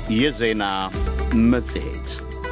የዜና መጽሔት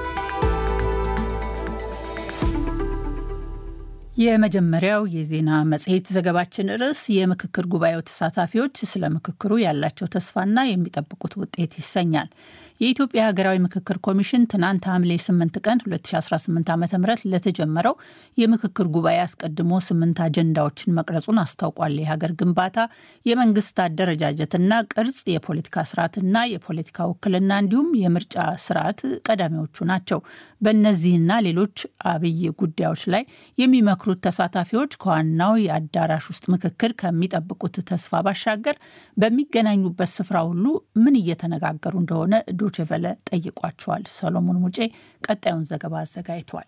የመጀመሪያው የዜና መጽሔት ዘገባችን ርዕስ የምክክር ጉባኤው ተሳታፊዎች ስለ ምክክሩ ያላቸው ተስፋና የሚጠብቁት ውጤት ይሰኛል። የኢትዮጵያ ሀገራዊ ምክክር ኮሚሽን ትናንት ሐምሌ 8 ቀን 2018 ዓ ም ለተጀመረው የምክክር ጉባኤ አስቀድሞ ስምንት አጀንዳዎችን መቅረጹን አስታውቋል። የሀገር ግንባታ፣ የመንግስት አደረጃጀትና ቅርጽ፣ የፖለቲካ ስርዓትና የፖለቲካ ውክልና እንዲሁም የምርጫ ስርዓት ቀዳሚዎቹ ናቸው። በእነዚህና ሌሎች አብይ ጉዳዮች ላይ የሚመክሩት ተሳታፊዎች ከዋናው የአዳራሽ ውስጥ ምክክር ከሚጠብቁት ተስፋ ባሻገር በሚገናኙበት ስፍራ ሁሉ ምን እየተነጋገሩ እንደሆነ ዶችቨለ ጠይቋቸዋል። ሰሎሞን ሙጬ ቀጣዩን ዘገባ አዘጋጅቷል።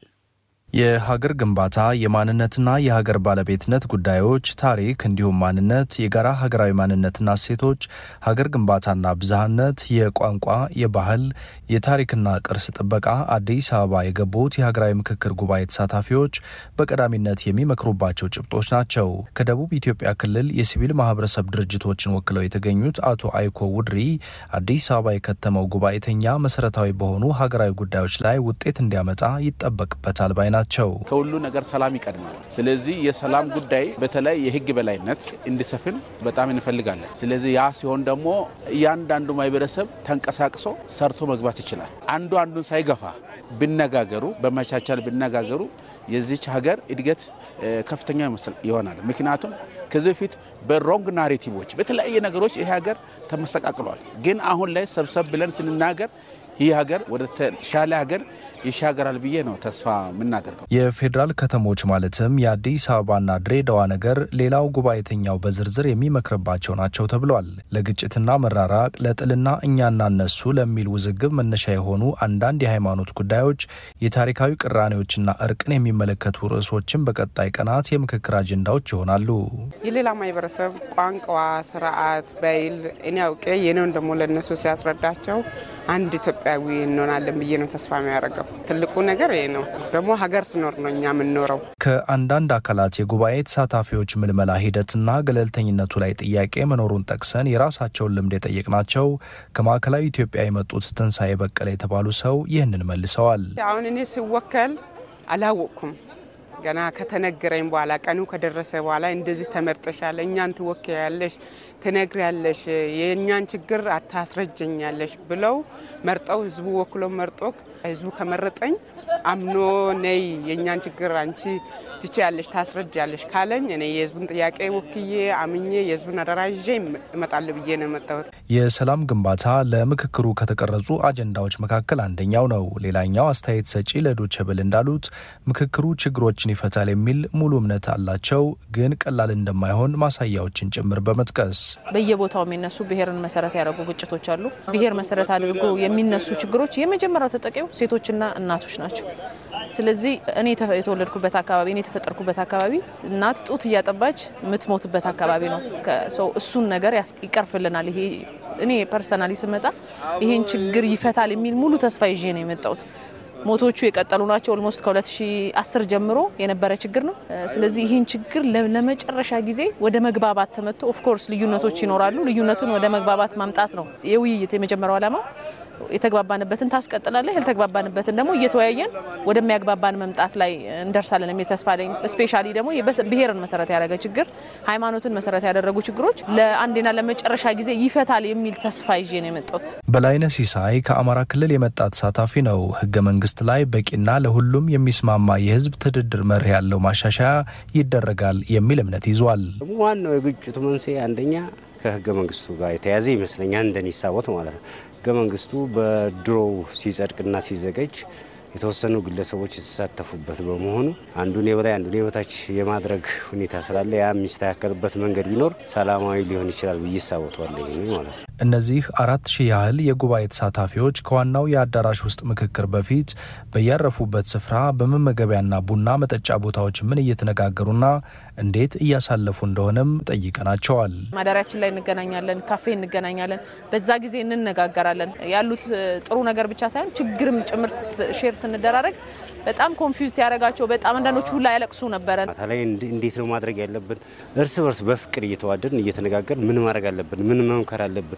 የሀገር ግንባታ የማንነትና የሀገር ባለቤትነት ጉዳዮች፣ ታሪክ እንዲሁም ማንነት፣ የጋራ ሀገራዊ ማንነትና እሴቶች፣ ሀገር ግንባታና ብዝሃነት፣ የቋንቋ፣ የባህል፣ የታሪክና ቅርስ ጥበቃ አዲስ አበባ የገቡት የሀገራዊ ምክክር ጉባኤ ተሳታፊዎች በቀዳሚነት የሚመክሩባቸው ጭብጦች ናቸው። ከደቡብ ኢትዮጵያ ክልል የሲቪል ማህበረሰብ ድርጅቶችን ወክለው የተገኙት አቶ አይኮ ውድሪ አዲስ አበባ የከተመው ጉባኤተኛ መሰረታዊ በሆኑ ሀገራዊ ጉዳዮች ላይ ውጤት እንዲያመጣ ይጠበቅበታል ባይ ናቸው። ከሁሉ ነገር ሰላም ይቀድማል። ስለዚህ የሰላም ጉዳይ በተለይ የህግ በላይነት እንዲሰፍን በጣም እንፈልጋለን። ስለዚህ ያ ሲሆን ደግሞ እያንዳንዱ ማህበረሰብ ተንቀሳቅሶ ሰርቶ መግባት ይችላል። አንዱ አንዱን ሳይገፋ ቢነጋገሩ፣ በመቻቻል ቢነጋገሩ የዚች ሀገር እድገት ከፍተኛ ይሆናል። ምክንያቱም ከዚህ በፊት በሮንግ ናሬቲቮች በተለያየ ነገሮች ይሄ ሀገር ተመሰቃቅሏል። ግን አሁን ላይ ሰብሰብ ብለን ስንናገር ይህ ሀገር ወደ ተሻለ ሀገር ይሻገራል ብዬ ነው ተስፋ የምናደርገው። የፌዴራል ከተሞች ማለትም የአዲስ አበባና ድሬዳዋ ነገር ሌላው ጉባኤተኛው በዝርዝር የሚመክርባቸው ናቸው ተብሏል። ለግጭትና መራራቅ፣ ለጥልና እኛና እነሱ ለሚል ውዝግብ መነሻ የሆኑ አንዳንድ የሃይማኖት ጉዳዮች፣ የታሪካዊ ቅራኔዎችና እርቅን የሚመለከቱ ርዕሶችን በቀጣይ ቀናት የምክክር አጀንዳዎች ይሆናሉ። የሌላ ማህበረሰብ ቋንቋ፣ ስርዓት፣ ባይል እኔ አውቄ የኔውን ደግሞ ለእነሱ ሲያስረዳቸው አንድ ኢትዮጵያዊ እንሆናለን ብዬ ነው ተስፋ የሚያደርገው። ትልቁ ነገር ይሄ ነው። ደግሞ ሀገር ስኖር ነው እኛ የምንኖረው። ከአንዳንድ አካላት የጉባኤ ተሳታፊዎች ምልመላ ሂደትና ገለልተኝነቱ ላይ ጥያቄ መኖሩን ጠቅሰን የራሳቸውን ልምድ የጠየቅናቸው ከማዕከላዊ ኢትዮጵያ የመጡት ትንሣኤ በቀለ የተባሉ ሰው ይህንን መልሰዋል። አሁን እኔ ስወከል አላወቅኩም ገና ከተነገረኝ በኋላ ቀኑ ከደረሰ በኋላ እንደዚህ ተመርጠሻል፣ እኛን ትወክያለሽ፣ ትነግሪያለሽ፣ የእኛን ችግር አታስረጀኛለሽ ብለው መርጠው ህዝቡ ወክሎ መርጦ ህዝቡ ከመረጠኝ አምኖ ነይ የእኛን ችግር አንቺ ትችያለሽ፣ ታስረጃለሽ ካለኝ እኔ የህዝቡን ጥያቄ ወክዬ አምኜ የህዝቡን አደራ ይዤ እመጣለሁ ብዬ ነው የመጣሁት። የሰላም ግንባታ ለምክክሩ ከተቀረጹ አጀንዳዎች መካከል አንደኛው ነው። ሌላኛው አስተያየት ሰጪ ለዶቼ ቬለ እንዳሉት ምክክሩ ችግሮችን ይፈታል የሚል ሙሉ እምነት አላቸው፣ ግን ቀላል እንደማይሆን ማሳያዎችን ጭምር በመጥቀስ በየቦታው የሚነሱ ብሔርን መሰረት ያደረጉ ግጭቶች አሉ። ብሔር መሰረት አድርጎ የሚነሱ ችግሮች የመጀመሪያው ተጠቂው ሴቶችና እናቶች ናቸው። ስለዚህ እኔ የተወለድኩበት አካባቢ እኔ የተፈጠርኩበት አካባቢ እናት ጡት እያጠባች የምትሞትበት አካባቢ ነው። ሰው እሱን ነገር ይቀርፍልናል። ይሄ እኔ ፐርሰናሊ ስመጣ ይሄን ችግር ይፈታል የሚል ሙሉ ተስፋ ይዤ ነው የመጣሁት። ሞቶቹ የቀጠሉ ናቸው። ኦልሞስት ከ2010 ጀምሮ የነበረ ችግር ነው። ስለዚህ ይህን ችግር ለመጨረሻ ጊዜ ወደ መግባባት ተመቶ ኦፍኮርስ ልዩነቶች ይኖራሉ። ልዩነቱን ወደ መግባባት ማምጣት ነው የውይይት የመጀመሪያው ዓላማው። የተግባባንበትን ታስቀጥላለህ፣ ያልተግባባንበትን ደግሞ እየተወያየን ወደሚያግባባን መምጣት ላይ እንደርሳለን የሚል ተስፋ አለኝ። ስፔሻሊ ደግሞ ብሔርን መሰረት ያደረገ ችግር፣ ሃይማኖትን መሰረት ያደረጉ ችግሮች ለአንዴና ለመጨረሻ ጊዜ ይፈታል የሚል ተስፋ ይዤ ነው የመጣሁት። በላይነ ሲሳይ ከአማራ ክልል የመጣ ተሳታፊ ነው። ህገ መንግስት ላይ በቂና ለሁሉም የሚስማማ የህዝብ ትድድር መርህ ያለው ማሻሻያ ይደረጋል የሚል እምነት ይዟል። ዋናው የግጭቱ መንስኤ አንደኛ ከህገ መንግስቱ ጋር የተያዘ ይመስለኛል እንደኔ ሳቦት ማለት ነው። ህገ መንግስቱ በድሮው ሲጸድቅና ሲዘጋጅ የተወሰኑ ግለሰቦች የተሳተፉበት በመሆኑ አንዱን የበላይ አንዱን የበታች የማድረግ ሁኔታ ስላለ ያ የሚስተካከልበት መንገድ ቢኖር ሰላማዊ ሊሆን ይችላል ብዬ ሳቦተዋለሁ ማለት ነው። እነዚህ አራት ሺህ ያህል የጉባኤ ተሳታፊዎች ከዋናው የአዳራሽ ውስጥ ምክክር በፊት በያረፉበት ስፍራ በመመገቢያና ቡና መጠጫ ቦታዎች ምን እየተነጋገሩና እንዴት እያሳለፉ እንደሆነም ጠይቀናቸዋል። ማደሪያችን ላይ እንገናኛለን፣ ካፌ እንገናኛለን። በዛ ጊዜ እንነጋገራለን። ያሉት ጥሩ ነገር ብቻ ሳይሆን ችግርም ጭምር ሼር ስንደራረግ በጣም ኮንፊውዝ ሲያደርጋቸው በጣም አንዳንዶቹ ሁላ ያለቅሱ ነበረ። ማታ ላይ እንዴት ነው ማድረግ ያለብን? እርስ በርስ በፍቅር እየተዋደድን እየተነጋገርን ምን ማድረግ አለብን? ምን መምከር አለብን?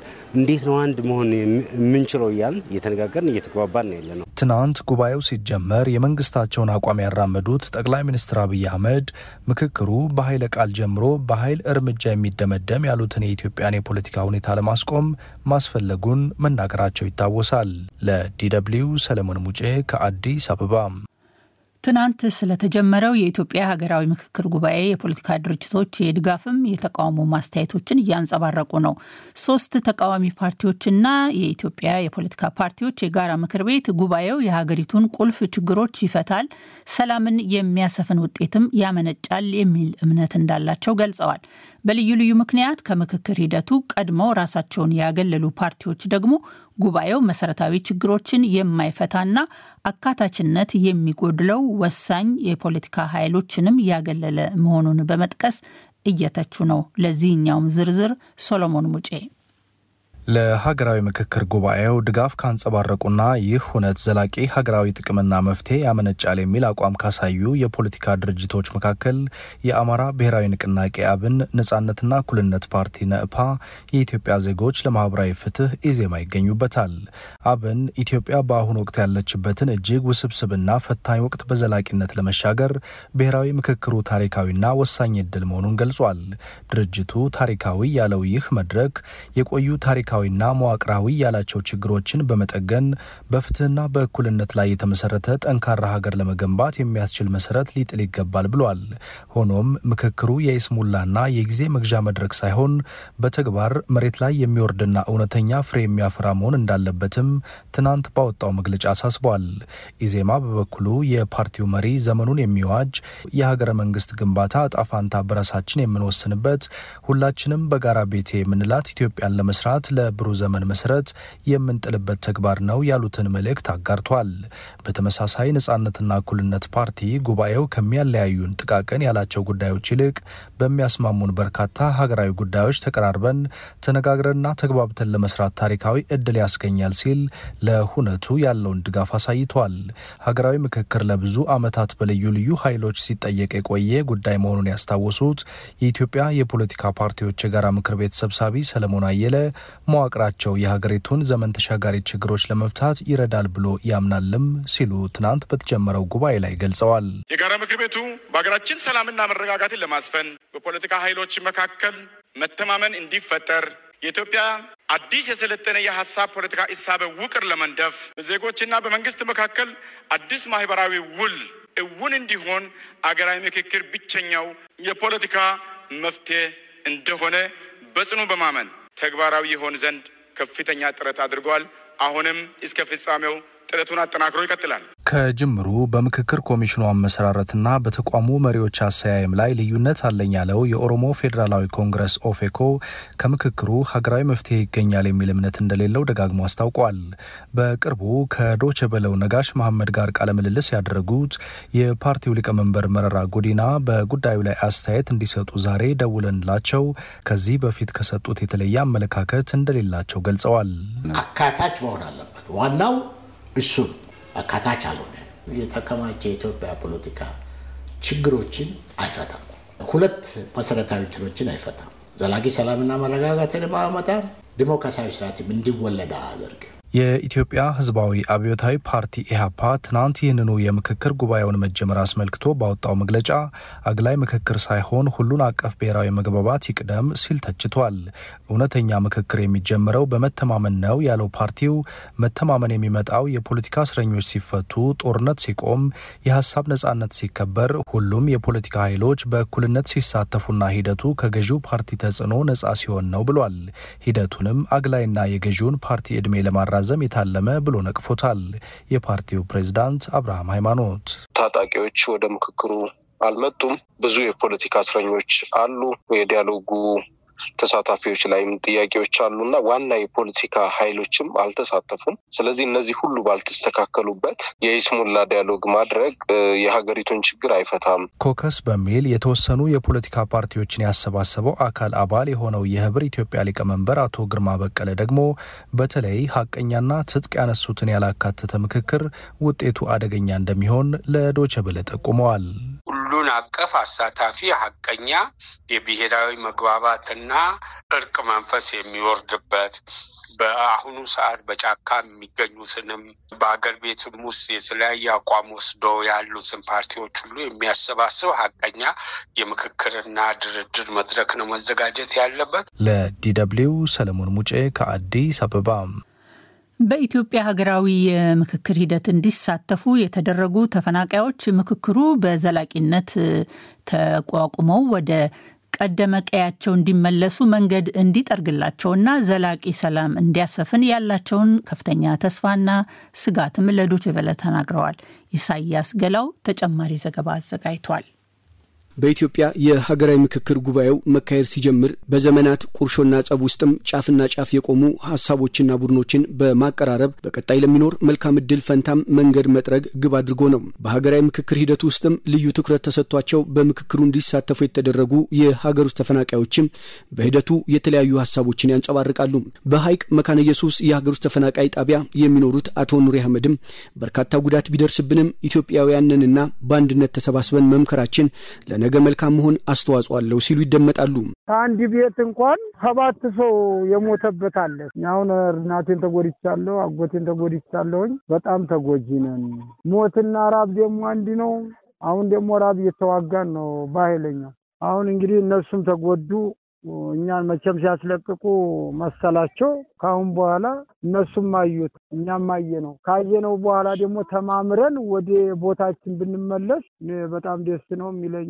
እንዴት ነው አንድ መሆን የምንችለው እያልን እየተነጋገርን እየተግባባን ነው ያለ ነው። ትናንት ጉባኤው ሲጀመር የመንግስታቸውን አቋም ያራመዱት ጠቅላይ ሚኒስትር አብይ አህመድ ምክክሩ በኃይለ ቃል ጀምሮ በኃይል እርምጃ የሚደመደም ያሉትን የኢትዮጵያን የፖለቲካ ሁኔታ ለማስቆም ማስፈለጉን መናገራቸው ይታወሳል። ለዲደብሊው ሰለሞን ሙጬ ከአዲስ አበባ። ትናንት ስለተጀመረው የኢትዮጵያ ሀገራዊ ምክክር ጉባኤ የፖለቲካ ድርጅቶች የድጋፍም የተቃውሞ ማስተያየቶችን እያንጸባረቁ ነው። ሶስት ተቃዋሚ ፓርቲዎችና የኢትዮጵያ የፖለቲካ ፓርቲዎች የጋራ ምክር ቤት ጉባኤው የሀገሪቱን ቁልፍ ችግሮች ይፈታል፣ ሰላምን የሚያሰፍን ውጤትም ያመነጫል የሚል እምነት እንዳላቸው ገልጸዋል። በልዩ ልዩ ምክንያት ከምክክር ሂደቱ ቀድመው ራሳቸውን ያገለሉ ፓርቲዎች ደግሞ ጉባኤው መሰረታዊ ችግሮችን የማይፈታና አካታችነት የሚጎድለው ወሳኝ የፖለቲካ ኃይሎችንም ያገለለ መሆኑን በመጥቀስ እየተቹ ነው። ለዚህኛውም ዝርዝር ሶሎሞን ሙጬ ለሀገራዊ ምክክር ጉባኤው ድጋፍ ካንጸባረቁና ይህ ሁነት ዘላቂ ሀገራዊ ጥቅምና መፍትሄ ያመነጫል የሚል አቋም ካሳዩ የፖለቲካ ድርጅቶች መካከል የአማራ ብሔራዊ ንቅናቄ አብን፣ ነጻነትና እኩልነት ፓርቲ ነእፓ፣ የኢትዮጵያ ዜጎች ለማህበራዊ ፍትህ ኢዜማ ይገኙበታል። አብን ኢትዮጵያ በአሁኑ ወቅት ያለችበትን እጅግ ውስብስብና ፈታኝ ወቅት በዘላቂነት ለመሻገር ብሔራዊ ምክክሩ ታሪካዊና ወሳኝ እድል መሆኑን ገልጿል። ድርጅቱ ታሪካዊ ያለው ይህ መድረክ የቆዩ ታሪካ ና መዋቅራዊ ያላቸው ችግሮችን በመጠገን በፍትህና በእኩልነት ላይ የተመሰረተ ጠንካራ ሀገር ለመገንባት የሚያስችል መሰረት ሊጥል ይገባል ብሏል። ሆኖም ምክክሩ የይስሙላና የጊዜ መግዣ መድረክ ሳይሆን በተግባር መሬት ላይ የሚወርድና እውነተኛ ፍሬ የሚያፈራ መሆን እንዳለበትም ትናንት ባወጣው መግለጫ አሳስቧል። ኢዜማ በበኩሉ የፓርቲው መሪ ዘመኑን የሚዋጅ የሀገረ መንግስት ግንባታ እጣ ፋንታ በራሳችን የምንወስንበት ሁላችንም በጋራ ቤቴ የምንላት ኢትዮጵያን ለመስራት ለብሩህ ዘመን መሰረት የምንጥልበት ተግባር ነው ያሉትን መልእክት አጋርቷል። በተመሳሳይ ነጻነትና እኩልነት ፓርቲ ጉባኤው ከሚያለያዩን ጥቃቅን ያላቸው ጉዳዮች ይልቅ በሚያስማሙን በርካታ ሀገራዊ ጉዳዮች ተቀራርበን ተነጋግረንና ተግባብተን ለመስራት ታሪካዊ እድል ያስገኛል ሲል ለሁነቱ ያለውን ድጋፍ አሳይቷል። ሀገራዊ ምክክር ለብዙ ዓመታት በልዩ ልዩ ኃይሎች ሲጠየቅ የቆየ ጉዳይ መሆኑን ያስታወሱት የኢትዮጵያ የፖለቲካ ፓርቲዎች የጋራ ምክር ቤት ሰብሳቢ ሰለሞን አየለ መዋቅራቸው የሀገሪቱን ዘመን ተሻጋሪ ችግሮች ለመፍታት ይረዳል ብሎ ያምናልም ሲሉ ትናንት በተጀመረው ጉባኤ ላይ ገልጸዋል። የጋራ ምክር ቤቱ በሀገራችን ሰላምና መረጋጋትን ለማስፈን በፖለቲካ ኃይሎች መካከል መተማመን እንዲፈጠር የኢትዮጵያ አዲስ የሰለጠነ የሀሳብ ፖለቲካ እሳቤ ውቅር ለመንደፍ በዜጎችና በመንግስት መካከል አዲስ ማህበራዊ ውል እውን እንዲሆን አገራዊ ምክክር ብቸኛው የፖለቲካ መፍትሄ እንደሆነ በጽኑ በማመን ተግባራዊ ይሆን ዘንድ ከፍተኛ ጥረት አድርጓል። አሁንም እስከ ፍጻሜው ጥረቱን አጠናክሮ ይቀጥላል። ከጅምሩ በምክክር ኮሚሽኑ አመሰራረትና በተቋሙ መሪዎች አሰያየም ላይ ልዩነት አለኝ ያለው የኦሮሞ ፌዴራላዊ ኮንግረስ ኦፌኮ ከምክክሩ ሀገራዊ መፍትሄ ይገኛል የሚል እምነት እንደሌለው ደጋግሞ አስታውቋል። በቅርቡ ከዶቼ ቬለው ነጋሽ መሐመድ ጋር ቃለ ምልልስ ያደረጉት የፓርቲው ሊቀመንበር መረራ ጉዲና በጉዳዩ ላይ አስተያየት እንዲሰጡ ዛሬ ደውለንላቸው ከዚህ በፊት ከሰጡት የተለየ አመለካከት እንደሌላቸው ገልጸዋል። አካታች መሆን አለበት። ዋናው እሱ አካታች አልሆነ የተከማቸ የኢትዮጵያ ፖለቲካ ችግሮችን አይፈታም። ሁለት መሰረታዊ እንትኖችን አይፈታም። ዘላቂ ሰላምና መረጋጋትን በማመጣም ዲሞክራሲያዊ ስርዓትም እንዲወለድ አያደርግም። የኢትዮጵያ ሕዝባዊ አብዮታዊ ፓርቲ ኢህአፓ ትናንት ይህንኑ የምክክር ጉባኤውን መጀመር አስመልክቶ ባወጣው መግለጫ አግላይ ምክክር ሳይሆን ሁሉን አቀፍ ብሔራዊ መግባባት ይቅደም ሲል ተችቷል። እውነተኛ ምክክር የሚጀምረው በመተማመን ነው ያለው ፓርቲው መተማመን የሚመጣው የፖለቲካ እስረኞች ሲፈቱ፣ ጦርነት ሲቆም፣ የሀሳብ ነጻነት ሲከበር፣ ሁሉም የፖለቲካ ኃይሎች በእኩልነት ሲሳተፉና ሂደቱ ከገዢው ፓርቲ ተጽዕኖ ነጻ ሲሆን ነው ብሏል። ሂደቱንም አግላይና የገዢውን ፓርቲ ዕድሜ ለማራ ዘም የታለመ ብሎ ነቅፎታል። የፓርቲው ፕሬዝዳንት አብርሃም ሃይማኖት ታጣቂዎች ወደ ምክክሩ አልመጡም። ብዙ የፖለቲካ እስረኞች አሉ። የዲያሎጉ ተሳታፊዎች ላይም ጥያቄዎች አሉና ዋና የፖለቲካ ኃይሎችም አልተሳተፉም። ስለዚህ እነዚህ ሁሉ ባልተስተካከሉበት የይስሙላ ዲያሎግ ማድረግ የሀገሪቱን ችግር አይፈታም። ኮከስ በሚል የተወሰኑ የፖለቲካ ፓርቲዎችን ያሰባሰበው አካል አባል የሆነው የህብር ኢትዮጵያ ሊቀመንበር አቶ ግርማ በቀለ ደግሞ በተለይ ሀቀኛና ትጥቅ ያነሱትን ያላካተተ ምክክር ውጤቱ አደገኛ እንደሚሆን ለዶቼ ቬለ ጠቁመዋል። ሁሉን ሁሉን አቀፍ አሳታፊ ሀቀኛ የብሔራዊ መግባባትና እርቅ መንፈስ የሚወርድበት በአሁኑ ሰዓት በጫካ የሚገኙትንም በአገር ቤትም ውስጥ የተለያየ አቋም ወስዶ ያሉትን ፓርቲዎች ሁሉ የሚያሰባስብ ሀቀኛ የምክክርና ድርድር መድረክ ነው መዘጋጀት ያለበት። ለዲደብሊው ሰለሞን ሙጬ ከአዲስ አበባ። በኢትዮጵያ ሀገራዊ የምክክር ሂደት እንዲሳተፉ የተደረጉ ተፈናቃዮች ምክክሩ በዘላቂነት ተቋቁመው ወደ ቀደመ ቀያቸው እንዲመለሱ መንገድ እንዲጠርግላቸውና ዘላቂ ሰላም እንዲያሰፍን ያላቸውን ከፍተኛ ተስፋና ስጋትም ለዶይቼ ቬለ ተናግረዋል። ኢሳያስ ገላው ተጨማሪ ዘገባ አዘጋጅቷል። በኢትዮጵያ የሀገራዊ ምክክር ጉባኤው መካሄድ ሲጀምር በዘመናት ቁርሾና ጸብ ውስጥም ጫፍና ጫፍ የቆሙ ሀሳቦችና ቡድኖችን በማቀራረብ በቀጣይ ለሚኖር መልካም እድል ፈንታም መንገድ መጥረግ ግብ አድርጎ ነው። በሀገራዊ ምክክር ሂደት ውስጥም ልዩ ትኩረት ተሰጥቷቸው በምክክሩ እንዲሳተፉ የተደረጉ የሀገር ውስጥ ተፈናቃዮችም በሂደቱ የተለያዩ ሀሳቦችን ያንጸባርቃሉ። በሀይቅ መካነ ኢየሱስ የሀገር ውስጥ ተፈናቃይ ጣቢያ የሚኖሩት አቶ ኑሪ አህመድም በርካታ ጉዳት ቢደርስብንም ኢትዮጵያውያንንና በአንድነት ተሰባስበን መምከራችን ለነ ነገ መልካም መሆን አስተዋጽኦ አለው ሲሉ ይደመጣሉ። ከአንድ ቤት እንኳን ሰባት ሰው የሞተበት አለ። አሁን እናቴን ተጎድቻለሁ፣ አጎቴን ተጎድቻለሁኝ። በጣም ተጎጂ ነን። ሞትና ራብ ደግሞ አንድ ነው። አሁን ደግሞ ራብ እየተዋጋን ነው በኃይለኛው። አሁን እንግዲህ እነሱም ተጎዱ። እኛን መቼም ሲያስለቅቁ መሰላቸው። ከአሁን በኋላ እነሱም አዩት፣ እኛም አየ ነው። ካየነው በኋላ ደግሞ ተማምረን ወደ ቦታችን ብንመለስ በጣም ደስ ነው የሚለኝ።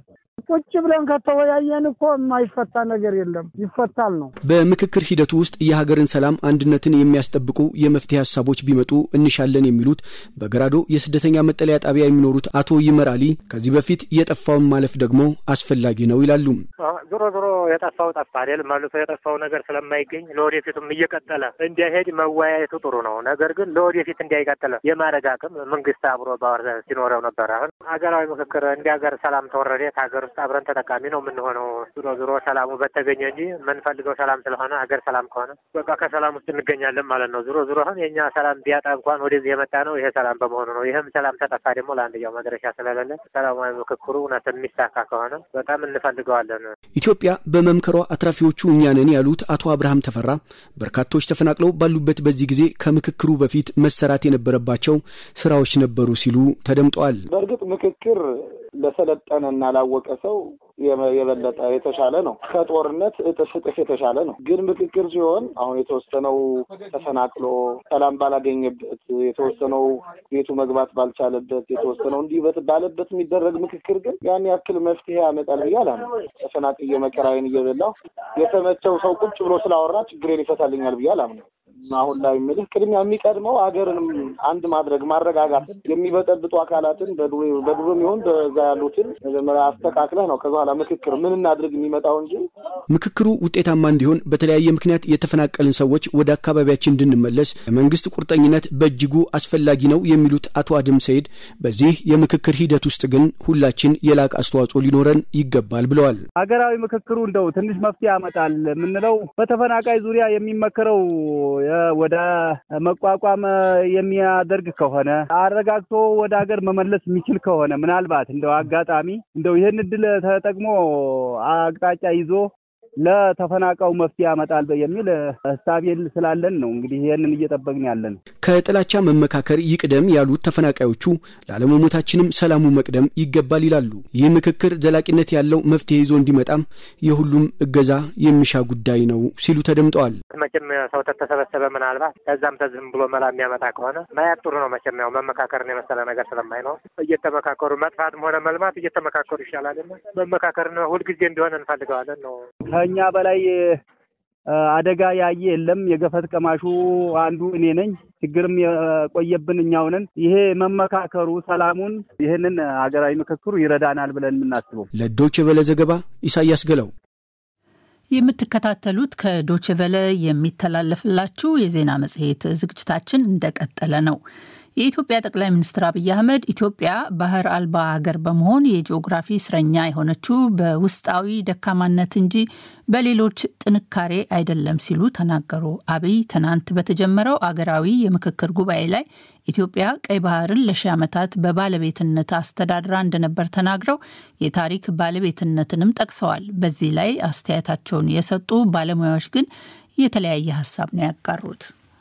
ቁጭ ብለን ከተወያየን እኮ የማይፈታ ነገር የለም፣ ይፈታል ነው። በምክክር ሂደቱ ውስጥ የሀገርን ሰላም አንድነትን የሚያስጠብቁ የመፍትሄ ሀሳቦች ቢመጡ እንሻለን የሚሉት በገራዶ የስደተኛ መጠለያ ጣቢያ የሚኖሩት አቶ ይመር አሊ ከዚህ በፊት የጠፋውን ማለፍ ደግሞ አስፈላጊ ነው ይላሉ። ዞሮ ዞሮ የጠፋው ጠፋ አይደል? መልሶ የጠፋው ነገር ስለማይገኝ ለወደፊቱም እየቀጠለ እንዲሄድ መወያየቱ ጥሩ ነው። ነገር ግን ለወደፊት እንዳይቀጥለ የማድረግ አቅም መንግስት አብሮ ባወር ሲኖረው ነበር። አሁን ሀገራዊ ምክክር እንዲ ሀገር ሰላም ተወረደ ሀገር ውስጥ አብረን ተጠቃሚ ነው የምንሆነው። ዞሮ ዞሮ ሰላሙ በተገኘ እንጂ የምንፈልገው ሰላም ስለሆነ ሀገር ሰላም ከሆነ በቃ ከሰላም ውስጥ እንገኛለን ማለት ነው። ዞሮ ዞሮ አሁን የእኛ ሰላም ቢያጣ እንኳን ወደዚህ የመጣ ነው ይሄ ሰላም በመሆኑ ነው። ይህም ሰላም ተጠፋ ደግሞ ለአንድያው መድረሻ ስለሌለ ሰላማዊ ምክክሩ እውነት የሚሳካ ከሆነ በጣም እንፈልገዋለን። ኢትዮጵያ በመምከሯ አትራፊዎቹ እኛ ነን ያሉት አቶ አብርሃም ተፈራ በርካቶች ተፈናቅለው ባሉበት በዚህ ጊዜ ከምክክሩ በፊት መሰራት የነበረባቸው ስራዎች ነበሩ ሲሉ ተደምጠዋል። በእርግጥ ምክክር ለሰለጠነና ላወቀ ሰው የበለጠ የተሻለ ነው። ከጦርነት እጥፍ እጥፍ የተሻለ ነው። ግን ምክክር ሲሆን አሁን የተወሰነው ተፈናቅሎ ሰላም ባላገኘበት፣ የተወሰነው ቤቱ መግባት ባልቻለበት፣ የተወሰነው እንዲህ ባለበት የሚደረግ ምክክር ግን ያን ያክል መፍትሄ ያመጣል ብዬ አላምንም። ተፈናቅዬ መከራዬን እየበላሁ የተመቸው ሰው ቁጭ ብሎ ስላወራ ችግሬን ይፈታልኛል ብዬ አላምንም። አሁን ላይ የምልህ ቅድሚያ የሚቀድመው ሀገርንም አንድ ማድረግ ማረጋጋት፣ የሚበጠብጡ አካላትን በዱርም ይሁን በዛ ያሉትን መጀመሪያ አስተካክለህ ነው ከዛ በኋላ ምክክር ምን እናድርግ የሚመጣው እንጂ ምክክሩ ውጤታማ እንዲሆን በተለያየ ምክንያት የተፈናቀልን ሰዎች ወደ አካባቢያችን እንድንመለስ የመንግስት ቁርጠኝነት በእጅጉ አስፈላጊ ነው የሚሉት አቶ አድም ሰይድ በዚህ የምክክር ሂደት ውስጥ ግን ሁላችን የላቅ አስተዋጽኦ ሊኖረን ይገባል ብለዋል። ሀገራዊ ምክክሩ እንደው ትንሽ መፍትሄ ያመጣል የምንለው በተፈናቃይ ዙሪያ የሚመከረው ወደ መቋቋም የሚያደርግ ከሆነ አረጋግቶ ወደ ሀገር መመለስ የሚችል ከሆነ ምናልባት እንደው አጋጣሚ እንደው ይህን እድል ተጠቅሞ አቅጣጫ ይዞ ለተፈናቃዩ መፍትሄ ያመጣል የሚል እሳቤን ስላለን ነው እንግዲህ ይህንን እየጠበቅን ያለን። ከጥላቻ መመካከር ይቅደም ያሉት ተፈናቃዮቹ ላለመሞታችንም ሰላሙ መቅደም ይገባል ይላሉ። ይህ ምክክር ዘላቂነት ያለው መፍትሄ ይዞ እንዲመጣም የሁሉም እገዛ የሚሻ ጉዳይ ነው ሲሉ ተደምጠዋል። መቼም ሰው ተተሰበሰበ ምናልባት ከዛም ተዝም ብሎ መላ የሚያመጣ ከሆነ ማየት ጥሩ ነው። መቼም ያው መመካከርን የመሰለ ነገር ስለማይኖር እየተመካከሩ መጥፋትም ሆነ መልማት እየተመካከሩ ይሻላል። መመካከርን ሁልጊዜ እንዲሆን እንፈልገዋለን ነው ከኛ በላይ አደጋ ያየ የለም። የገፈት ቀማሹ አንዱ እኔ ነኝ። ችግርም የቆየብን እኛው ነን። ይሄ መመካከሩ ሰላሙን፣ ይህንን ሀገራዊ ምክክሩ ይረዳናል ብለን የምናስበው። ለዶይቼ ቬለ ዘገባ ኢሳያስ ገላው። የምትከታተሉት ከዶይቼ ቬለ የሚተላለፍላችሁ የዜና መጽሔት ዝግጅታችን እንደቀጠለ ነው። የኢትዮጵያ ጠቅላይ ሚኒስትር አብይ አህመድ ኢትዮጵያ ባህር አልባ ሀገር በመሆን የጂኦግራፊ እስረኛ የሆነችው በውስጣዊ ደካማነት እንጂ በሌሎች ጥንካሬ አይደለም ሲሉ ተናገሩ። አብይ ትናንት በተጀመረው አገራዊ የምክክር ጉባኤ ላይ ኢትዮጵያ ቀይ ባህርን ለሺህ ዓመታት በባለቤትነት አስተዳድራ እንደነበር ተናግረው የታሪክ ባለቤትነትንም ጠቅሰዋል። በዚህ ላይ አስተያየታቸውን የሰጡ ባለሙያዎች ግን የተለያየ ሀሳብ ነው ያጋሩት።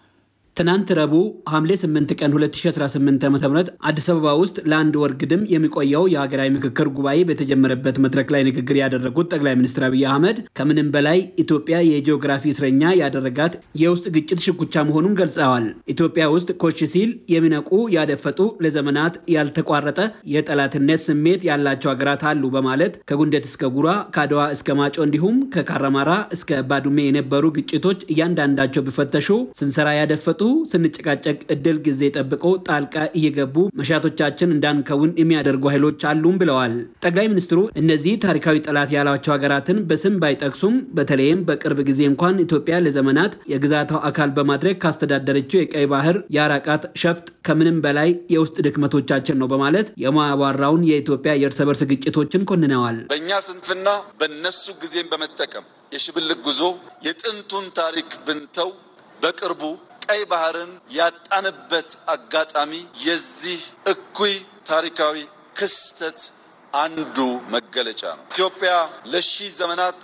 ትናንት ረቡዕ ሐምሌ 8 ቀን 2018 ዓ ም አዲስ አበባ ውስጥ ለአንድ ወር ግድም የሚቆየው የሀገራዊ ምክክር ጉባኤ በተጀመረበት መድረክ ላይ ንግግር ያደረጉት ጠቅላይ ሚኒስትር አብይ አህመድ ከምንም በላይ ኢትዮጵያ የጂኦግራፊ እስረኛ ያደረጋት የውስጥ ግጭት ሽኩቻ መሆኑን ገልጸዋል። ኢትዮጵያ ውስጥ ኮሽ ሲል የሚነቁ ያደፈጡ፣ ለዘመናት ያልተቋረጠ የጠላትነት ስሜት ያላቸው ሀገራት አሉ በማለት ከጉንደት እስከ ጉራ፣ ከአድዋ እስከ ማጮ እንዲሁም ከካራማራ እስከ ባዱሜ የነበሩ ግጭቶች እያንዳንዳቸው ቢፈተሹ ስንሰራ ያደፈጡ ስንጨቃጨቅ እድል ጊዜ ጠብቆ ጣልቃ እየገቡ መሻቶቻችን እንዳንከውን የሚያደርጉ ኃይሎች አሉም ብለዋል። ጠቅላይ ሚኒስትሩ እነዚህ ታሪካዊ ጠላት ያሏቸው ሀገራትን በስም ባይጠቅሱም በተለይም በቅርብ ጊዜ እንኳን ኢትዮጵያ ለዘመናት የግዛቷ አካል በማድረግ ካስተዳደረችው የቀይ ባህር የአራቃት ሸፍጥ ከምንም በላይ የውስጥ ድክመቶቻችን ነው በማለት የማያባራውን የኢትዮጵያ የእርስ በርስ ግጭቶችን ኮንነዋል። በእኛ ስንፍና በነሱ ጊዜም በመጠቀም የሽብልቅ ጉዞ የጥንቱን ታሪክ ብንተው በቅርቡ ቀይ ባህርን ያጣንበት አጋጣሚ የዚህ እኩይ ታሪካዊ ክስተት አንዱ መገለጫ ነው። ኢትዮጵያ ለሺህ ዘመናት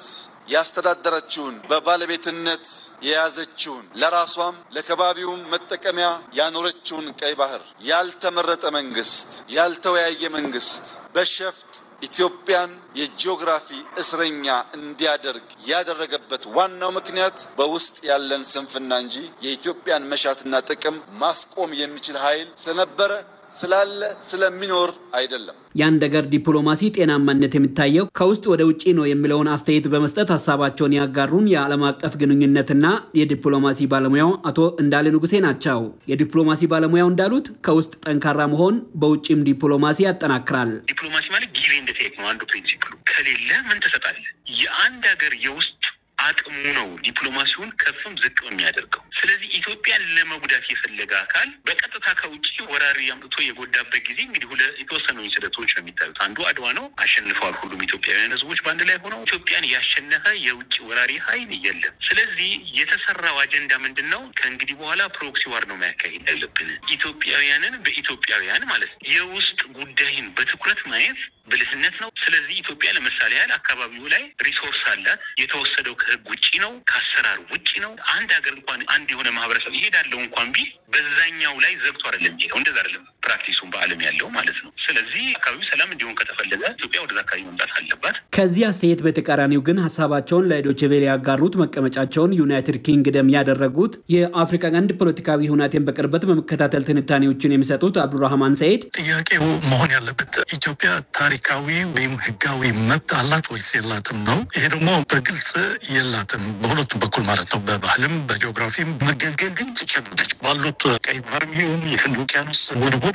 ያስተዳደረችውን በባለቤትነት የያዘችውን ለራሷም ለከባቢውም መጠቀሚያ ያኖረችውን ቀይ ባህር ያልተመረጠ መንግስት፣ ያልተወያየ መንግስት በሸፍጥ ኢትዮጵያን የጂኦግራፊ እስረኛ እንዲያደርግ ያደረገበት ዋናው ምክንያት በውስጥ ያለን ስንፍና እንጂ የኢትዮጵያን መሻትና ጥቅም ማስቆም የሚችል ኃይል ስለነበረ ስላለ ስለሚኖር አይደለም። የአንድ ሀገር ዲፕሎማሲ ጤናማነት የሚታየው ከውስጥ ወደ ውጭ ነው የሚለውን አስተያየት በመስጠት ሀሳባቸውን ያጋሩን የዓለም አቀፍ ግንኙነትና የዲፕሎማሲ ባለሙያው አቶ እንዳለ ንጉሴ ናቸው። የዲፕሎማሲ ባለሙያው እንዳሉት ከውስጥ ጠንካራ መሆን በውጭም ዲፕሎማሲ ያጠናክራል። ዲፕሎማሲ ማለት ጊቭ ኤንድ ቴክ ነው አንዱ ፕሪንሲፕሉ። ከሌለ ምን ትሰጣለህ? የአንድ ሀገር የውስጥ አቅሙ ነው ዲፕሎማሲውን ከፍም ዝቅ የሚያደርገው። ስለዚህ ኢትዮጵያን ለመጉዳት የፈለገ አካል በቀጥታ ከውጭ ወራሪ አምጥቶ የጎዳበት ጊዜ እንግዲህ ሁለ የተወሰኑ ኢንሲደንቶች ነው የሚታዩት። አንዱ አድዋ ነው፣ አሸንፈዋል ሁሉም ኢትዮጵያውያን ሕዝቦች በአንድ ላይ ሆነው። ኢትዮጵያን ያሸነፈ የውጭ ወራሪ ኃይል የለም። ስለዚህ የተሰራው አጀንዳ ምንድን ነው? ከእንግዲህ በኋላ ፕሮክሲ ዋር ነው የሚያካሂድ ያለብን ኢትዮጵያውያንን በኢትዮጵያውያን ማለት ነው። የውስጥ ጉዳይን በትኩረት ማየት ብልህነት ነው። ስለዚህ ኢትዮጵያ ለምሳሌ ያህል አካባቢው ላይ ሪሶርስ አላት። የተወሰደው ከህግ ውጭ ነው፣ ከአሰራር ውጭ ነው። አንድ ሀገር እንኳን አንድ የሆነ ማህበረሰብ ይሄዳለው እንኳን ቢል በዛኛው ላይ ዘግቶ አይደለም የሚሄደው። እንደዛ አይደለም ፕራክቲሱን በዓለም ያለው ማለት ነው። ስለዚህ አካባቢው ሰላም እንዲሆን ከተፈለገ ኢትዮጵያ ወደዛ አካባቢ መምጣት አለባት። ከዚህ አስተያየት በተቃራኒው ግን ሀሳባቸውን ለዶይቼ ቬለ ያጋሩት መቀመጫቸውን ዩናይትድ ኪንግደም ያደረጉት የአፍሪካ ቀንድ ፖለቲካዊ ሁናቴን በቅርበት በመከታተል ትንታኔዎችን የሚሰጡት አብዱራህማን ሰይድ ጥያቄው መሆን ያለበት ኢትዮጵያ ታሪካዊ ወይም ህጋዊ መብት አላት ወይስ የላትም ነው። ይሄ ደግሞ በግልጽ የላትም፣ በሁለቱም በኩል ማለት ነው። በባህልም በጂኦግራፊም መገልገል ግን ትችላለች። ባሉት ቀይ ባህር ይሁን የህንድ ውቅያኖስ ወደቦች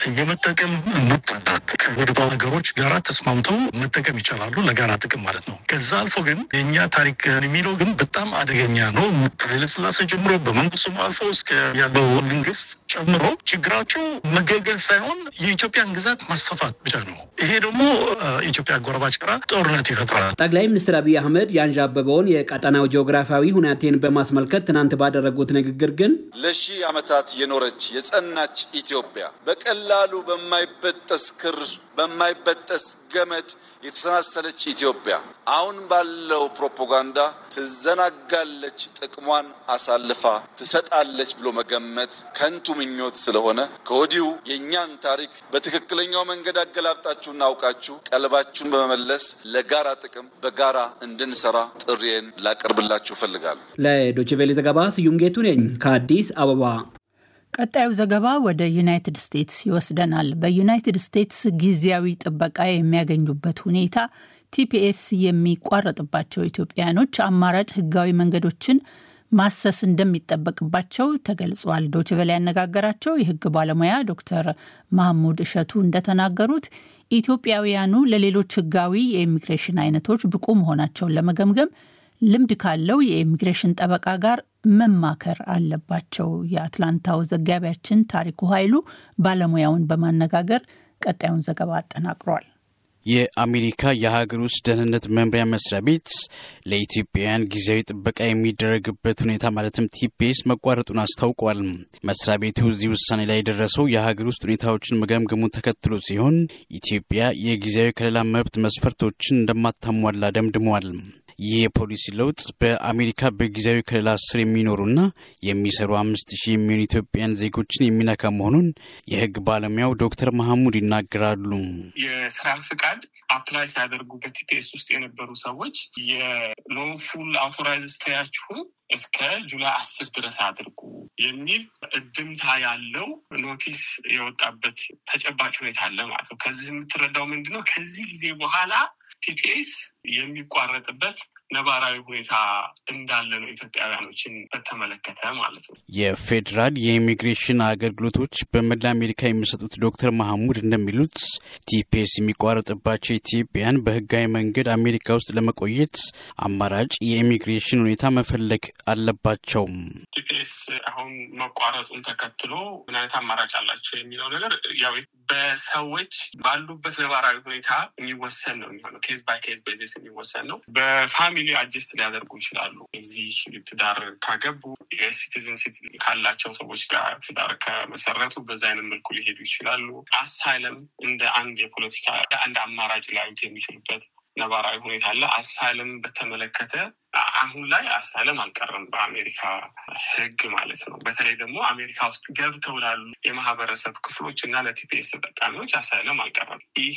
የመጠቀም መብት አላት። ከወደብ ሀገሮች ጋራ ተስማምተው መጠቀም ይቻላሉ፣ ለጋራ ጥቅም ማለት ነው። ከዛ አልፎ ግን የእኛ ታሪክ የሚለው ግን በጣም አደገኛ ነው። ከኃይለሥላሴ ጀምሮ በመንግስቱም አልፎ እስከ ያለው መንግስት ጨምሮ ችግራቸው መገልገል ሳይሆን የኢትዮጵያን ግዛት ማስፋፋት ብቻ ነው። ይሄ ደግሞ ኢትዮጵያ ጎረባች ጋራ ጦርነት ይፈጥራል። ጠቅላይ ሚኒስትር አብይ አህመድ ያንዣበበውን የቀጠናው ጂኦግራፊያዊ ሁናቴን በማስመልከት ትናንት ባደረጉት ንግግር ግን ለሺህ ዓመታት የኖረች የጸናች ኢትዮጵያ በቀላሉ በማይበጠስ ክር በማይበጠስ ገመድ የተሰናሰለች ኢትዮጵያ አሁን ባለው ፕሮፓጋንዳ ትዘናጋለች፣ ጥቅሟን አሳልፋ ትሰጣለች ብሎ መገመት ከንቱ ምኞት ስለሆነ ከወዲሁ የእኛን ታሪክ በትክክለኛው መንገድ አገላብጣችሁና አውቃችሁ ቀልባችሁን በመመለስ ለጋራ ጥቅም በጋራ እንድንሰራ ጥሪዬን ላቀርብላችሁ እፈልጋለሁ። ለዶይቼ ቬለ ዘገባ ስዩም ጌቱ ነኝ ከአዲስ አበባ። ቀጣዩ ዘገባ ወደ ዩናይትድ ስቴትስ ይወስደናል። በዩናይትድ ስቴትስ ጊዜያዊ ጥበቃ የሚያገኙበት ሁኔታ ቲፒኤስ የሚቋረጥባቸው ኢትዮጵያውያኖች አማራጭ ሕጋዊ መንገዶችን ማሰስ እንደሚጠበቅባቸው ተገልጿል። ዶችቨላ ያነጋገራቸው የሕግ ባለሙያ ዶክተር ማህሙድ እሸቱ እንደተናገሩት ኢትዮጵያውያኑ ለሌሎች ሕጋዊ የኢሚግሬሽን አይነቶች ብቁ መሆናቸውን ለመገምገም ልምድ ካለው የኢሚግሬሽን ጠበቃ ጋር መማከር አለባቸው። የአትላንታው ዘጋቢያችን ታሪኩ ኃይሉ ባለሙያውን በማነጋገር ቀጣዩን ዘገባ አጠናቅሯል። የአሜሪካ የሀገር ውስጥ ደህንነት መምሪያ መስሪያ ቤት ለኢትዮጵያውያን ጊዜያዊ ጥበቃ የሚደረግበት ሁኔታ ማለትም ቲፒኤስ መቋረጡን አስታውቋል። መስሪያ ቤቱ እዚህ ውሳኔ ላይ የደረሰው የሀገር ውስጥ ሁኔታዎችን መገምገሙን ተከትሎ ሲሆን ኢትዮጵያ የጊዜያዊ ከለላ መብት መስፈርቶችን እንደማታሟላ ደምድሟል። ይህ የፖሊሲ ለውጥ በአሜሪካ በጊዜያዊ ከለላ ስር የሚኖሩና የሚሰሩ አምስት ሺህ የሚሆኑ ኢትዮጵያን ዜጎችን የሚነካ መሆኑን የሕግ ባለሙያው ዶክተር መሐሙድ ይናገራሉ። የስራ ፍቃድ አፕላይ ሲያደርጉ በቲፒኤስ ውስጥ የነበሩ ሰዎች የሎንፉል አውቶራይዝ ስታያችሁ እስከ ጁላይ አስር ድረስ አድርጉ የሚል እድምታ ያለው ኖቲስ የወጣበት ተጨባጭ ሁኔታ አለ ማለት ነው። ከዚህ የምትረዳው ምንድነው? ከዚህ ጊዜ በኋላ ቲፒኤስ የሚቋረጥበት ነባራዊ ሁኔታ እንዳለ ነው ኢትዮጵያውያኖችን በተመለከተ ማለት ነው። የፌዴራል የኢሚግሬሽን አገልግሎቶች በመላ አሜሪካ የሚሰጡት ዶክተር መሐሙድ እንደሚሉት ቲፒኤስ የሚቋረጥባቸው ኢትዮጵያን በህጋዊ መንገድ አሜሪካ ውስጥ ለመቆየት አማራጭ የኢሚግሬሽን ሁኔታ መፈለግ አለባቸው። ቲፒኤስ አሁን መቋረጡን ተከትሎ ምን አይነት አማራጭ አላቸው የሚለው ነገር ያው በሰዎች ባሉበት ነባራዊ ሁኔታ የሚወሰን ነው የሚሆነው። ኬዝ ባይ ኬዝ ቤዚስ የሚወሰን ነው። በፋሚሊ አጀስት ሊያደርጉ ይችላሉ። እዚህ ትዳር ካገቡ የሲቲዝንሲት ካላቸው ሰዎች ጋር ትዳር ከመሰረቱ በዛ አይነት መልኩ ሊሄዱ ይችላሉ። አሳይለም እንደ አንድ የፖለቲካ አንድ አማራጭ ሊያዩት የሚችሉበት ነባራዊ ሁኔታ አለ። አሳይለም በተመለከተ አሁን ላይ አሳይለም አልቀረም በአሜሪካ ሕግ ማለት ነው። በተለይ ደግሞ አሜሪካ ውስጥ ገብተው ላሉ የማህበረሰብ ክፍሎች እና ለቲፒኤስ ተጠቃሚዎች አሳይለም አልቀረም። ይሄ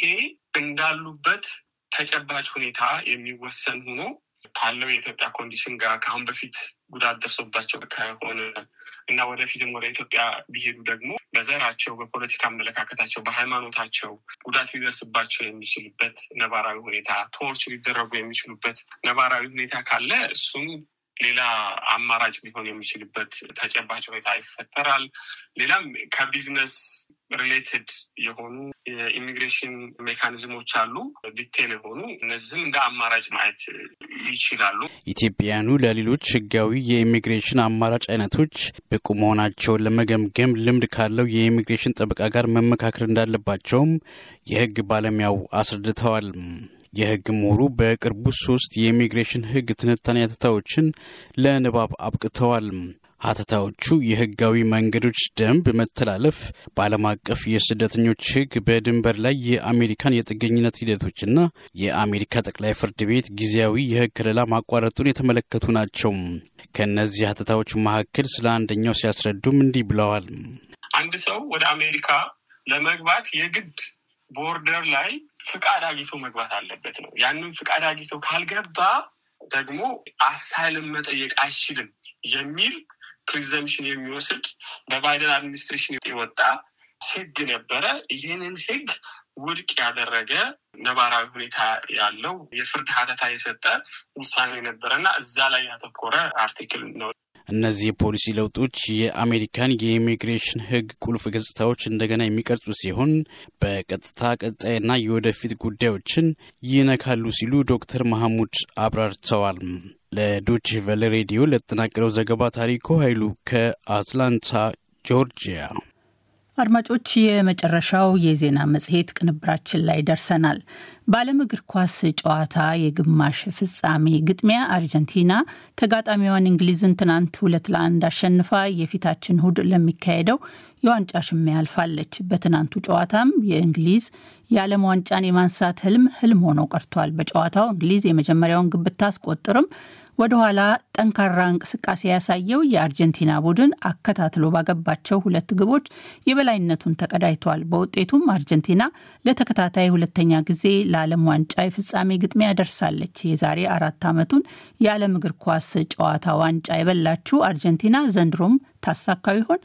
እንዳሉበት ተጨባጭ ሁኔታ የሚወሰን ሆኖ ካለው የኢትዮጵያ ኮንዲሽን ጋር ከአሁን በፊት ጉዳት ደርሶባቸው ከሆነ እና ወደፊትም ወደ ኢትዮጵያ ቢሄዱ ደግሞ በዘራቸው፣ በፖለቲካ አመለካከታቸው፣ በሃይማኖታቸው ጉዳት ሊደርስባቸው የሚችልበት ነባራዊ ሁኔታ፣ ቶርች ሊደረጉ የሚችሉበት ነባራዊ ሁኔታ ካለ እሱም ሌላ አማራጭ ሊሆን የሚችልበት ተጨባጭ ሁኔታ ይፈጠራል። ሌላም ከቢዝነስ ሪሌትድ የሆኑ የኢሚግሬሽን ሜካኒዝሞች አሉ፣ ዲቴል የሆኑ እነዚህም እንደ አማራጭ ማየት ይችላሉ። ኢትዮጵያውያኑ ለሌሎች ህጋዊ የኢሚግሬሽን አማራጭ አይነቶች ብቁ መሆናቸውን ለመገምገም ልምድ ካለው የኢሚግሬሽን ጠበቃ ጋር መመካከር እንዳለባቸውም የህግ ባለሙያው አስረድተዋል። የህግ ምሁሩ በቅርቡ ሶስት የኢሚግሬሽን ህግ ትንታኔ ሀተታዎችን ለንባብ አብቅተዋል። ሀተታዎቹ የህጋዊ መንገዶች ደንብ መተላለፍ፣ በዓለም አቀፍ የስደተኞች ህግ፣ በድንበር ላይ የአሜሪካን የጥገኝነት ሂደቶችና የአሜሪካ ጠቅላይ ፍርድ ቤት ጊዜያዊ የህግ ከለላ ማቋረጡን የተመለከቱ ናቸው። ከእነዚህ ሀተታዎች መካከል ስለ አንደኛው ሲያስረዱም እንዲህ ብለዋል። አንድ ሰው ወደ አሜሪካ ለመግባት የግድ ቦርደር ላይ ፍቃድ አግኝቶ መግባት አለበት ነው። ያንን ፍቃድ አግኝቶ ካልገባ ደግሞ አሳይልም መጠየቅ አይችልም የሚል ፕሪዘምፕሽን የሚወስድ በባይደን አድሚኒስትሬሽን የወጣ ህግ ነበረ። ይህንን ህግ ውድቅ ያደረገ ነባራዊ ሁኔታ ያለው የፍርድ ሀተታ የሰጠ ውሳኔ ነበረና እዛ ላይ ያተኮረ አርቲክል ነው። እነዚህ የፖሊሲ ለውጦች የአሜሪካን የኢሚግሬሽን ህግ ቁልፍ ገጽታዎች እንደገና የሚቀርጹ ሲሆን በቀጥታ ቀጣይና የወደፊት ጉዳዮችን ይነካሉ ሲሉ ዶክተር መሐሙድ አብራርተዋል። ለዶች ቨለ ሬዲዮ ለተጠናቀረው ዘገባ ታሪኮ ኃይሉ ከአትላንታ ጆርጂያ። አድማጮች፣ የመጨረሻው የዜና መጽሔት ቅንብራችን ላይ ደርሰናል። በዓለም እግር ኳስ ጨዋታ የግማሽ ፍጻሜ ግጥሚያ አርጀንቲና ተጋጣሚዋን እንግሊዝን ትናንት ሁለት ለአንድ አሸንፋ የፊታችን እሁድ ለሚካሄደው የዋንጫ ሽሚያ አልፋለች። በትናንቱ ጨዋታም የእንግሊዝ የዓለም ዋንጫን የማንሳት ህልም ህልም ሆኖ ቀርቷል። በጨዋታው እንግሊዝ የመጀመሪያውን ግብ ብታስቆጥርም ወደኋላ ጠንካራ እንቅስቃሴ ያሳየው የአርጀንቲና ቡድን አከታትሎ ባገባቸው ሁለት ግቦች የበላይነቱን ተቀዳጅቷል። በውጤቱም አርጀንቲና ለተከታታይ ሁለተኛ ጊዜ ለዓለም ዋንጫ የፍጻሜ ግጥሚያ ደርሳለች። የዛሬ አራት ዓመቱን የዓለም እግር ኳስ ጨዋታ ዋንጫ የበላችው አርጀንቲና ዘንድሮም ታሳካው ይሆን?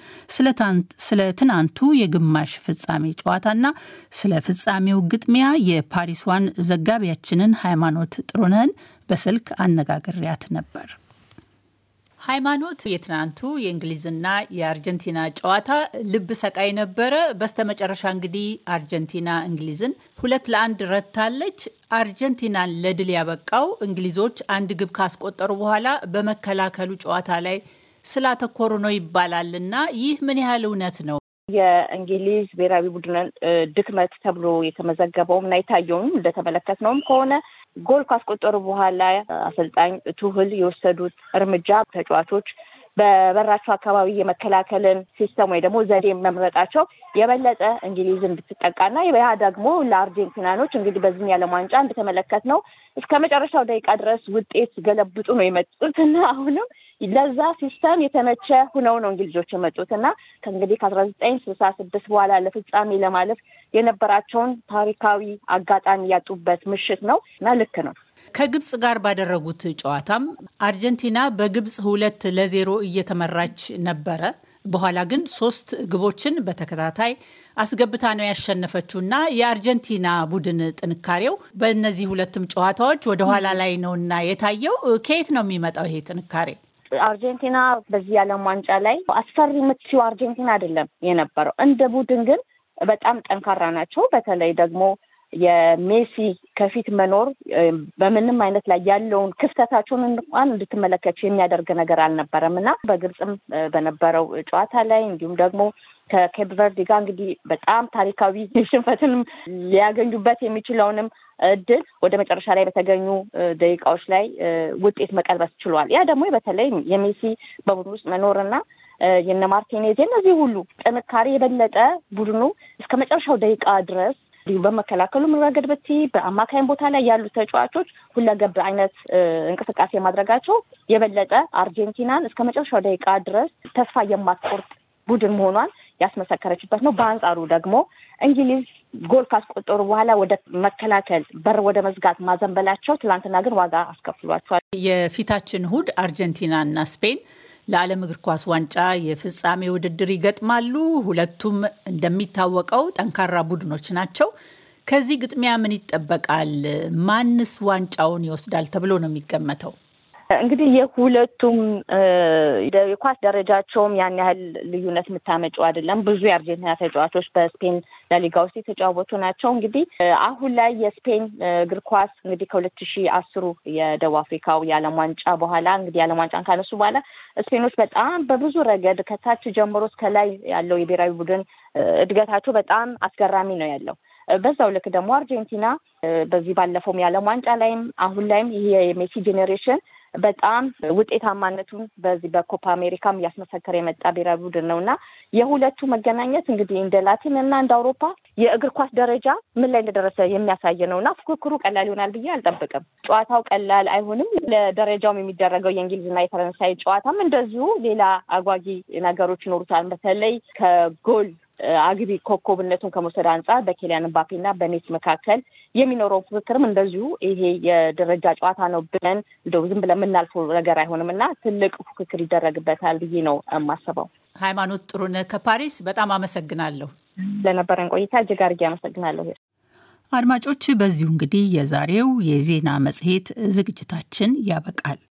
ስለ ትናንቱ የግማሽ ፍጻሜ ጨዋታና ስለ ፍጻሜው ግጥሚያ የፓሪሷን ዘጋቢያችንን ሃይማኖት ጥሩነህን በስልክ አነጋግሬያት ነበር። ሃይማኖት፣ የትናንቱ የእንግሊዝና የአርጀንቲና ጨዋታ ልብ ሰቃይ ነበረ። በስተመጨረሻ እንግዲህ አርጀንቲና እንግሊዝን ሁለት ለአንድ ረታለች። አርጀንቲናን ለድል ያበቃው እንግሊዞች አንድ ግብ ካስቆጠሩ በኋላ በመከላከሉ ጨዋታ ላይ ስላተኮሩ ነው ይባላል እና ይህ ምን ያህል እውነት ነው? የእንግሊዝ ብሔራዊ ቡድንን ድክመት ተብሎ የተመዘገበውም እና የታየውም እንደተመለከትነውም ከሆነ ጎል ካስቆጠሩ በኋላ አሰልጣኝ ቱህል የወሰዱት እርምጃ ተጫዋቾች በበራቸው አካባቢ የመከላከልን ሲስተም ወይ ደግሞ ዘዴ መምረጣቸው የበለጠ እንግሊዝ እንድትጠቃና ያ ደግሞ ለአርጀንቲናኖች እንግዲህ በዚህ የዓለም ዋንጫ እንደተመለከት ነው እስከ መጨረሻው ደቂቃ ድረስ ውጤት ገለብጡ ነው የመጡት እና አሁንም ለዛ ሲስተም የተመቸ ሁነው ነው እንግሊዞች የመጡት እና ከእንግዲህ ከአስራ ዘጠኝ ስልሳ ስድስት በኋላ ለፍጻሜ ለማለፍ የነበራቸውን ታሪካዊ አጋጣሚ ያጡበት ምሽት ነው እና ልክ ነው። ከግብጽ ጋር ባደረጉት ጨዋታም አርጀንቲና በግብጽ ሁለት ለዜሮ እየተመራች ነበረ። በኋላ ግን ሶስት ግቦችን በተከታታይ አስገብታ ነው ያሸነፈችው እና የአርጀንቲና ቡድን ጥንካሬው በእነዚህ ሁለትም ጨዋታዎች ወደ ኋላ ላይ ነው እና የታየው። ከየት ነው የሚመጣው ይሄ ጥንካሬ? አርጀንቲና በዚህ የዓለም ዋንጫ ላይ አስፈሪ የምትችው አርጀንቲና አይደለም የነበረው። እንደ ቡድን ግን በጣም ጠንካራ ናቸው። በተለይ ደግሞ የሜሲ ከፊት መኖር በምንም አይነት ላይ ያለውን ክፍተታቸውን እንኳን እንድትመለከች የሚያደርግ ነገር አልነበረም እና በግብፅም በነበረው ጨዋታ ላይ እንዲሁም ደግሞ ከኬፕ ቨርዲ ጋር እንግዲህ በጣም ታሪካዊ ሽንፈትንም ሊያገኙበት የሚችለውንም እድል ወደ መጨረሻ ላይ በተገኙ ደቂቃዎች ላይ ውጤት መቀልበስ ችሏል። ያ ደግሞ በተለይ የሜሲ በቡድን ውስጥ መኖርና የነ ማርቲኔዝ እነዚህ ሁሉ ጥንካሬ የበለጠ ቡድኑ እስከ መጨረሻው ደቂቃ ድረስ እንዲሁ በመከላከሉ ረገድ ብቲ በአማካኝ ቦታ ላይ ያሉ ተጫዋቾች ሁለገብ አይነት እንቅስቃሴ ማድረጋቸው የበለጠ አርጀንቲናን እስከ መጨረሻው ደቂቃ ድረስ ተስፋ የማትቆርጥ ቡድን መሆኗን ያስመሰከረችበት ነው። በአንጻሩ ደግሞ እንግሊዝ ጎል ካስቆጠሩ በኋላ ወደ መከላከል በር ወደ መዝጋት ማዘንበላቸው ትላንትና ግን ዋጋ አስከፍሏቸዋል። የፊታችን እሁድ አርጀንቲና እና ስፔን ለዓለም እግር ኳስ ዋንጫ የፍጻሜ ውድድር ይገጥማሉ። ሁለቱም እንደሚታወቀው ጠንካራ ቡድኖች ናቸው። ከዚህ ግጥሚያ ምን ይጠበቃል? ማንስ ዋንጫውን ይወስዳል ተብሎ ነው የሚገመተው? እንግዲህ የሁለቱም የኳስ ደረጃቸውም ያን ያህል ልዩነት የምታመጩ አይደለም። ብዙ የአርጀንቲና ተጫዋቾች በስፔን ላሊጋ ውስጥ የተጫወቱ ናቸው። እንግዲህ አሁን ላይ የስፔን እግር ኳስ እንግዲህ ከሁለት ሺህ አስሩ የደቡብ አፍሪካው የዓለም ዋንጫ በኋላ እንግዲህ የዓለም ዋንጫን ካነሱ በኋላ ስፔኖች በጣም በብዙ ረገድ ከታች ጀምሮ እስከ ላይ ያለው የብሔራዊ ቡድን እድገታቸው በጣም አስገራሚ ነው ያለው። በዛው ልክ ደግሞ አርጀንቲና በዚህ ባለፈውም የዓለም ዋንጫ ላይም አሁን ላይም ይሄ የሜሲ ጄኔሬሽን በጣም ውጤታማነቱን በዚህ በኮፓ አሜሪካም እያስመሰከረ የመጣ ብሔራዊ ቡድን ነው እና የሁለቱ መገናኘት እንግዲህ እንደ ላቲን እና እንደ አውሮፓ የእግር ኳስ ደረጃ ምን ላይ እንደደረሰ የሚያሳይ ነው እና ፉክክሩ ቀላል ይሆናል ብዬ አልጠብቅም። ጨዋታው ቀላል አይሆንም። ለደረጃውም የሚደረገው የእንግሊዝና የፈረንሳይ ጨዋታም እንደዚሁ ሌላ አጓጊ ነገሮች ይኖሩታል። በተለይ ከጎል አግቢ ኮከብነቱን ከመውሰድ አንጻር በኬሊያን ምባፔና በሜሲ መካከል የሚኖረው ፉክክርም እንደዚሁ ይሄ የደረጃ ጨዋታ ነው ብለን እንደው ዝም ብለን የምናልፈው ነገር አይሆንም እና ትልቅ ፉክክር ይደረግበታል ብዬ ነው የማስበው። ሃይማኖት ጥሩነህ ከፓሪስ በጣም አመሰግናለሁ። ለነበረን ቆይታ እጅግ አድርጌ አመሰግናለሁ። አድማጮች፣ በዚሁ እንግዲህ የዛሬው የዜና መጽሔት ዝግጅታችን ያበቃል።